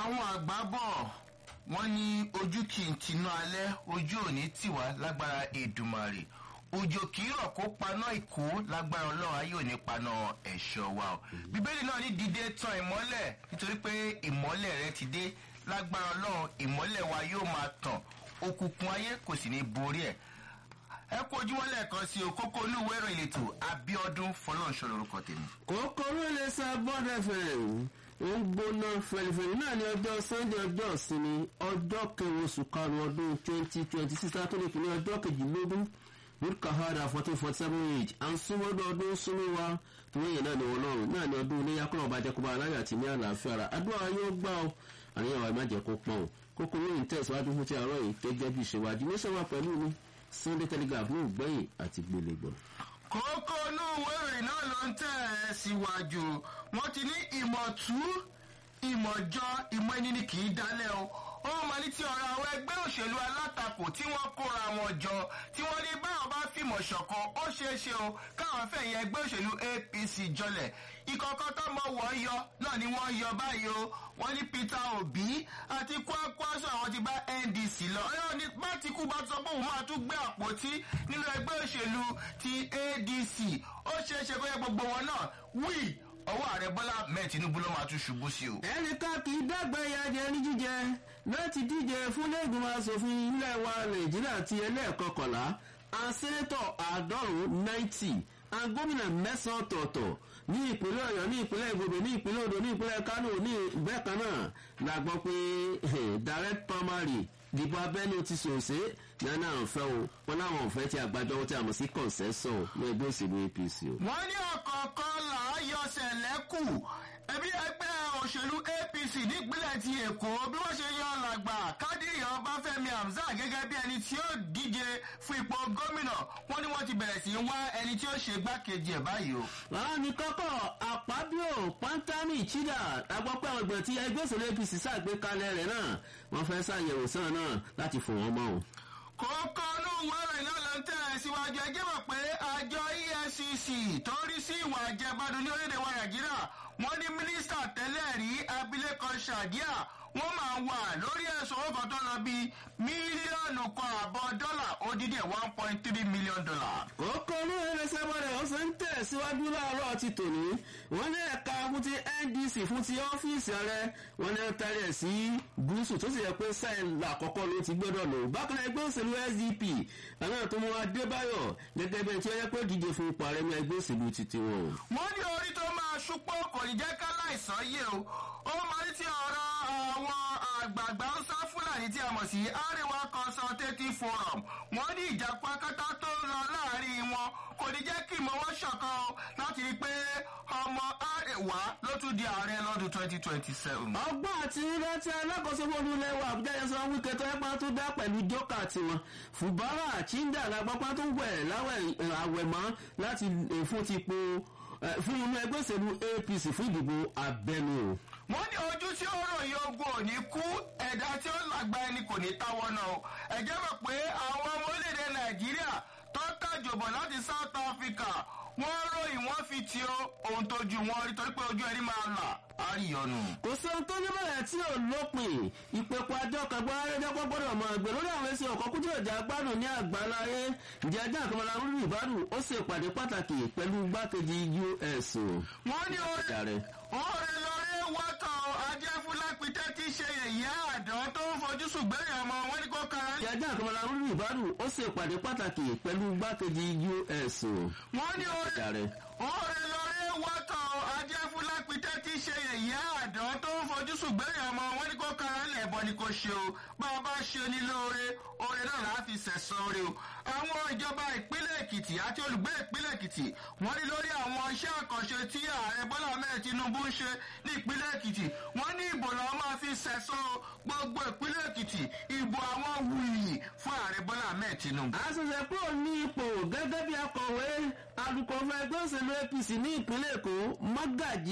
àwọn àgbà bọ̀ wọ́n ní ojú kì í tinú alẹ́ ojú òní tiwa lágbára èdùmàrè òjò kì í rọ̀ kó paná ìkó lágbára ọlọ́run ayé òní paná ẹ̀ṣọ́ wa o bíbélì náà ní dídé tan ìmọ́lẹ̀ nítorí pé ìmọ́lẹ̀ rẹ ti dé lágbára ọlọ́run ìmọ́lẹ̀ wa yóò máa tàn òkùnkùn ayé kò sì ní borí ẹ̀ ẹ kú ojúmọ́ lẹ́ẹ̀kan sí o kókó olúwẹ̀rọ ìletò abiodun fọlọ́nṣọ́ lorúkọ tèmi. kòkòrò lè sa bọ́d fm ó ń gbóná fẹlifẹli náà ní ọjọ́ sunday ọjọ́ ìsinmi ọjọ́ kẹrin oṣù karùn-ún ọdún twenty twenty six látọ́lẹ̀ kìíní ọjọ́ kejìlélógún lórúkàhádà fourteen forty seven age à ń súnmọ́dún ọdún súnmọ́ wa tó wọ́n yẹn náà ní wọn lọ́rùn náà ní ọdún iléyà kọ́nà ọba jẹ́kọ́ba aláyà àti ní àlàáfíà rà àdúrà yóò gbà ó àníyàn wa má jẹ́ kó pọ́n o kókó lóyún tẹ̀síwájú fún ti àárọ̀ yìí gẹ́gẹ́ bí ìṣèwádìí ní sọ́wọ́ pẹ̀lú mi sunday telegraph ní ìgbẹ́yìn àti gbélégbọ̀n. kókó inú ìwé ìròyìn náà ló ń tẹ̀ ẹ́ síwájú wọ́n ti ní ìmọ̀tú ìmọ̀jọ ìmọ̀ ẹni ni kì í dálẹ̀ o ó máa ní tí ọ̀rọ̀ àwọn ẹgbẹ́ òṣèlú alátakò tí wọ́n kóra wọn jọ tí wọ́n ní báwọn bá fìmọ̀ ṣọ̀kan ó ṣeé ṣe o káwọn fẹ̀yìn ẹgbẹ́ òṣèlú apc jọlẹ̀ ìkọ̀kọ̀ tó mọ wọ́n yọ náà ni wọ́n yọ báyìí o wọ́n ní peter obi àti kwakwaso àwọn ti bá ndc lọ ọ̀rọ̀ ní bátìkú bá sọ pé òun máa tún gbé àpótí nínú ẹgbẹ́ òṣèlú ti adc ó ṣeé ṣe kó yẹ gbogbo wọn náà wí ọwọ́ ààrẹ bọ́lá mẹ́ẹ̀ tinubu ló máa tún ṣubú sí o. ẹnìkan kì í dàgbà ẹyà jẹ ní jíjẹ láti díje fún lẹ́gbìmọ̀ asòfin ilé wa nàìjíríà ti ẹlẹ́ẹ̀kọkànlá àsẹ́tọ̀ àádọ́rùn-ún náìtì àgómìnà mẹ́sàn-án ọ̀tọ̀ọ̀tọ̀ ní ìpínlẹ̀ ọ̀yọ́ ní ìpínlẹ̀ ìgbòdo ní ìpínlẹ̀ odò ní ìpínlẹ̀ kánò ní bẹ́ẹ̀ kan náà la gbọ́ pé direct primary dìbò abẹ́ni ti sòsè nana àǹfẹ́ o wọn láwọn òfẹ́ tí àgbájọ tí a mọ̀ sí kọ̀ǹsẹ́sọ̀ ní ẹgbẹ́ òṣèlú apc o. wọ́n ní ọ̀kọ̀ọ̀kan là á yọ sẹ̀lẹ́kù ẹbí ẹgbẹ́ òṣèlú apc nípínlẹ̀ ti èkó bí wọ́n ṣe yan làgbà kádìrì ọbáfẹ́mi hamzat gẹ́gẹ́ bí ẹni tí ó díje fún ipò gómìnà wọ́n ní wọ́n ti bẹ̀rẹ̀ sí í wá ẹni tí ó ṣe gbákejì ẹ̀ báyìí o. àwọn ní kọ́kọ́ àpábíò pantami chida agbọ́pẹ́ ọgbọ̀n tí ẹgbẹ́ òṣèlú apc ṣàgbékalẹ̀ rẹ̀ náà wọ́n fẹ́ ṣàyẹ̀wò sàn náà láti fò wọ́n mọ́ o kókó inú wẹ́rẹ̀ náà ló ń tẹ̀ ẹ́ síwájú ẹjẹ́ mọ̀ pé àjọ efcc tó ń rí sí ìwà àjẹbádùn ní orílẹ̀ wa nàìjíríà wọ́n ní mínísítà tẹ́lẹ̀ rí abilékọ sadiya wọ́n máa wà lórí ẹ̀sùn owó kan tó lọ bíi mílíọ̀nù kan àbọ̀ dọ́là odidi one point three million dollar. kókó inú wẹ́rẹ̀ sẹ́wọ́rẹ̀ ó sì ń tẹ̀ síwájú láàárọ̀ ti tòní wọ́n ní ẹ̀ka fún ti ndc fún ti ọ́fíìsì ààrẹ wọ́n ní tẹ́lẹ̀ ẹ̀ sí gúúsù tó sì yẹ pé sáyẹn àkọ́kọ́ ló ti gbọ́dọ̀ lò bákan ẹgbẹ́ òṣèlú sdp àwọn tó mú adébáyọ̀ gẹ́gẹ́ bí ẹni tí ó yẹ pé díje fún ipò ààrẹ ní ẹgbẹ́ òṣèlú títí wọn. wọ́n ní orí tó máa ṣúpọ̀ kò ní jẹ́ ká láìsàn yé o ó máa ní ti ọ̀rọ̀ àwọn àgbààgbà ń sá fúlàní tí a mọ̀ sí àríwá consultative forum wọ́n ní ìjàpá kátá tó ń lọ láàrin wọn kò ní jẹ́ kí ìmọ̀ wọn ṣọ̀kan o láti rí i pé ọmọ àríwá ló tún di ààrẹ lọ́dún twenty twenty seven. ọgbọ́n àti rírá tí alákòóso fún ilé wa àbújá yẹn sọ wípé tó ẹpá tó dá pẹ̀lú jókà tiwọn fùbárà chinda lágbápá tó wẹ̀ láwẹ̀ àwẹ̀mọ́ láti fún ti po fún inú ẹgbẹ́ òṣèlú apc fún ìdìbò abẹ́nu o. wọ́n ní ojú tí ó ròyìn ogun ò ní kú ẹ̀dá tí ó lágbá ẹni kò ní táwọ́ náà o ẹ̀jẹ̀ mọ̀ pé àwọn ọmọ orílẹ̀-èdè nàìjíríà tó kàjọbọ̀ láti south africa wọ́n ròyìn wọ́n fi ti o ohun tójú wọn rí torí pé ojú ẹni máa là á rí ọ̀nù. kò sí ohun tó ní bẹ̀rẹ̀ tí ò lópin ìpèpọ̀ àjọ kẹgbẹ́ arẹ́dẹ́gbọ́ gbọ́dọ̀ mọ ẹgbẹ́ lórí àwọn èsì ọ̀kọ́ kújú ìjà gbádùn ní àgbáláyé ǹjẹ́ ajá àkọmọlá rúrú ìbádùn ó sì pàdé pàtàkì pẹ̀lú gbákejì us. wọ́n ní oore lọ́rẹ́ wọ́tọ̀ ajẹ́fúnlápítẹ́ tí ṣe yẹ̀yẹ́ àdán tó ń fojú sùgbẹ́yìn ọmọ wọn ní kó kára. ǹjẹ́ ajá àkọmọlá rúrú ìbádùn ó sì pàdé pàtàkì pẹ̀lú gbákejì us. wọ́n ní oore lọ́rẹ́ wọ́tọ̀ ajẹ́fúnlápítẹ́ tí ṣe yẹ̀yẹ́ àdán tó ń fojú sùgbẹ́yìn ọmọ wọn ní kó kára lẹ̀bọ ni kò ṣe o bá a bá ṣe ní lóore oore náà láà fi sẹ̀sán oore o. àwọn ìjọba ìpínlẹ̀ èkìtì àti olùgbé ìpínlẹ̀ èkìtì wọ́n ní lórí àwọn iṣẹ́ àkànṣe tí ààrẹ bọ́lá ahmed tinubu ń ṣe ní ìpínlẹ̀ èkìtì wọ́n ní ìbò làwọn máa fi sẹ̀sán gbogbo ìpínlẹ̀ èkìtì ìbò àwọn wuyì fún ààrẹ bọ́lá ahmed tinubu. àṣẹṣẹ kúrò ní ipò gẹ́gẹ́ bí akọ̀wé alukọ̀fẹ́ ẹgbẹ́ òṣèlú apc ní ìpínlẹ̀ èkó mọ́gàjì